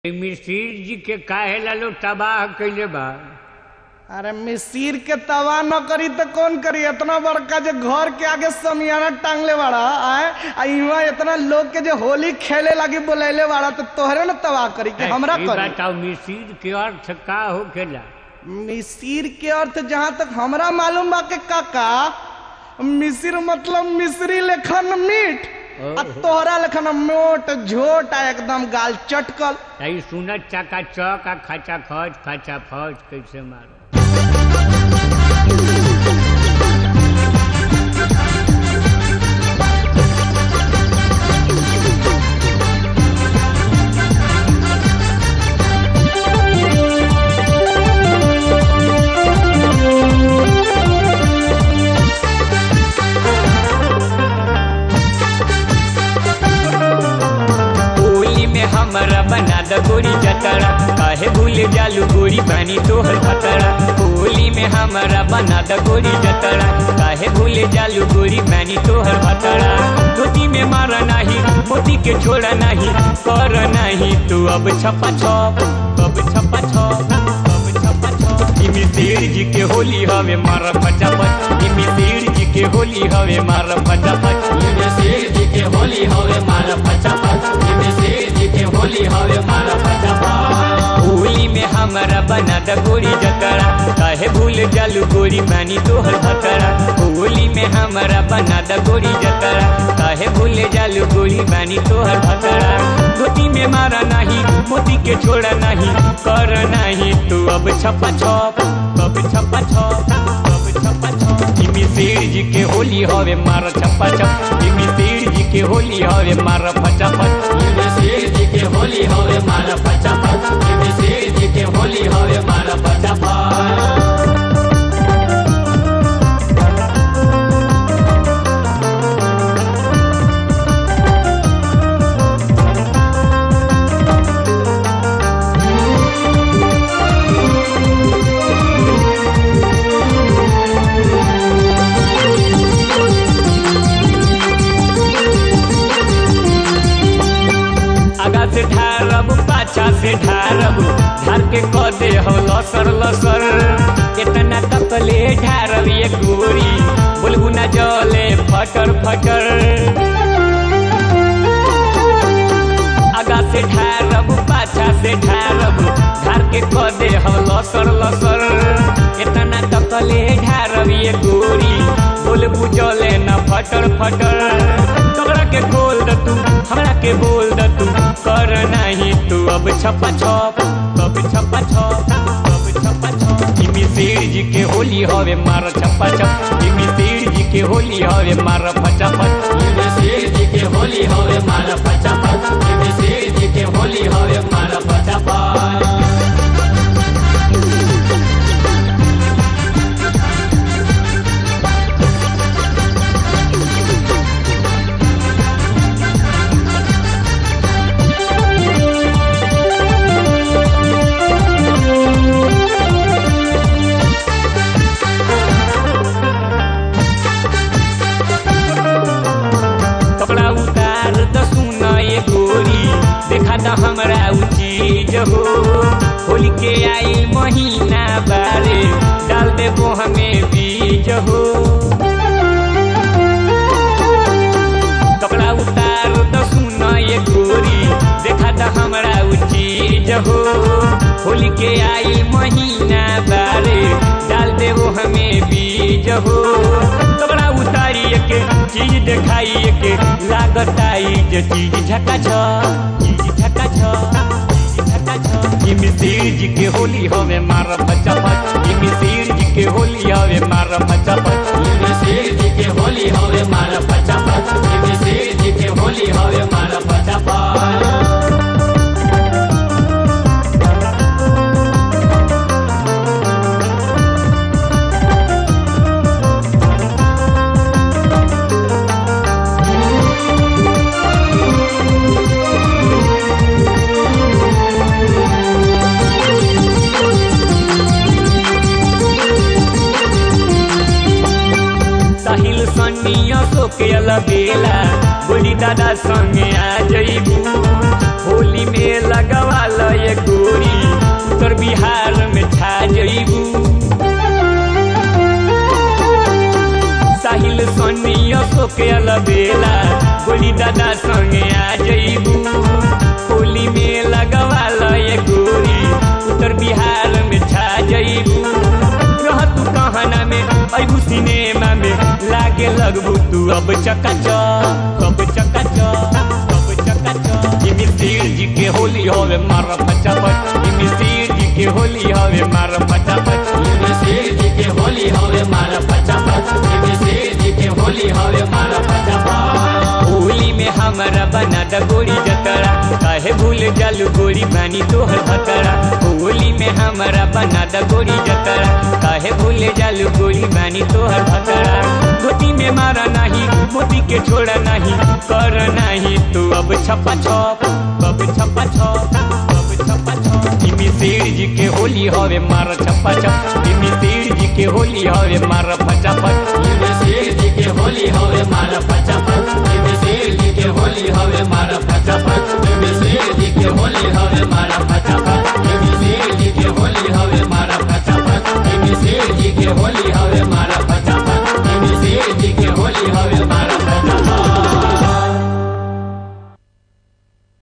मिसिर जी के काहे ला लोग तबाह कइले बा अरे मिसिर के तवा न करी तो कौन करी इतना बड़का जो घर के आगे समियाना टांगले बाड़ा आए आ इहाँ इतना लोग के जो होली खेले लगी बोलैले बाड़ा तो तोहरे न तबाह करी कि हमरा ई करी बताओ मिसिर के अर्थ का होखेला मिसिर के अर्थ जहाँ तक हमरा मालूम बा के काका मिसिर मतलब मिश्री लेखन मीठ आ तोहरा लेखन मोट झोट आ एकदम गाल चटकल तई सुनत चका चक आ खचा खच खचा फच कैसे मारो होली में हमरा बना द गोरी जतरा काहे भूल जालू गोरी बनी तोहर खतरा होली में हमरा बना द गोरी जतरा काहे भूल जालू गोरी बनी तोहर खतरा धोती में मारा नहीं मोती के छोड़ा नहीं कर नहीं तू अब छपा छप अब छपा छप अब छपा छप इमी शेर जी के होली हवे मारा फटाफट इमी शेर जी के होली हवे मारा फटाफट इमी शेर जी के होली हवे मारा फटाफट इमी शेर जी के होली हवे मारा फटाफट होली में हमरा बना द गोरी जतरा काहे भूल जालू गोरी बानी तोहर खतरा होली में हमरा बना द गोरी जतरा काहे भूल जालू गोरी बानी तोहर खतरा धोती में मारा नहीं मोती के छोड़ा नहीं कर नहीं तू अब छपा छप अब छपा छप अब छपा छप इमी शेर जी के होली हवे मार छपा छप इमी शेर जी के होली हवे मार फटाफट इमी शेर जी के होली हवे मार फटाफट इमी शेर जी के होली हवे मार फटाफट आगा से ढारब पाछा से ढारब ढार के क दे हो लसर लसर इतना तकले ढारब ये गोरी बोलबू ना जले फटर फटर आगा से ढारब पाछा से ढारब ढार के क दे हो लसर लसर इतना तकले ढारब ये गोरी बोलबू जले ना फटर फटर तोरा के खोल द तू हमरा के बोल द तू कर नहीं तू अब छपा छप अब छपा छप अब छपा छप इमी शेर जी के होली हवे मार छपा छप इमी शेर जी के होली हवे मार फटाफट इमी शेर जी के होली हवे मार फटाफट इमी शेर जी के होली हवे मार फटाफट कपड़ा उतार द सुना ये गोरी देखा द हमरा उ चीज हो होली के आई महीना बारे डाल देबो हमें बीज हो कपड़ा उतार द सुना ये गोरी देखा द हमरा उ चीज हो होली के आई महीना बारे डाल देबो हमें बीज हो कपड़ा उतारी के चीज देखाई के लागत आई जे चीज झका छ चीज झका छ चीज झका छ इमी शेर जी के होली हवे मार फटाफट इमी शेर जी के होली हवे मार फटाफट इमी शेर जी के होली हवे मार फटाफट इमी शेर जी के होली हवे मार फटाफट साहिल सनिया सोके अलबेला गोरी दादा संगे आ जइबू होली में लगवाल ये गोरी उत्तर बिहार में छा जइबू साहिल सोनिया सोके अलबेला गोली दादा संगे आ जइबू होली में लगवाल ये गोरी उत्तर बिहार में छा जइबू रह तू कहना में अबू सिनेमा में लागे लगबू तू अब चकाचक अब चकाचक अब चकाचक ये मिस्तिर जी के होली होवे मार पचापच ये मिस्तिर जी के होली होवे मार पचापच ये मिस्तिर जी के होली होवे मार पचापच ये मिस्तिर जी के होली होवे मार पचापच होली में हमारा बना द गोरी जतरा काहे भूल जालू गोरी बानी तोहर भतरा होली में हमारा बना द गोरी जतरा काहे भूल जालू गोरी बानी तोहर भतरा धोती में मारा नहीं मोती के छोड़ा नहीं कर नहीं तू अब छपा छप अब छपा छप अब छपा छप इमी शेर जी के होली हवे मार छपा छप इमी शेर जी के होली हवे मार फटाफट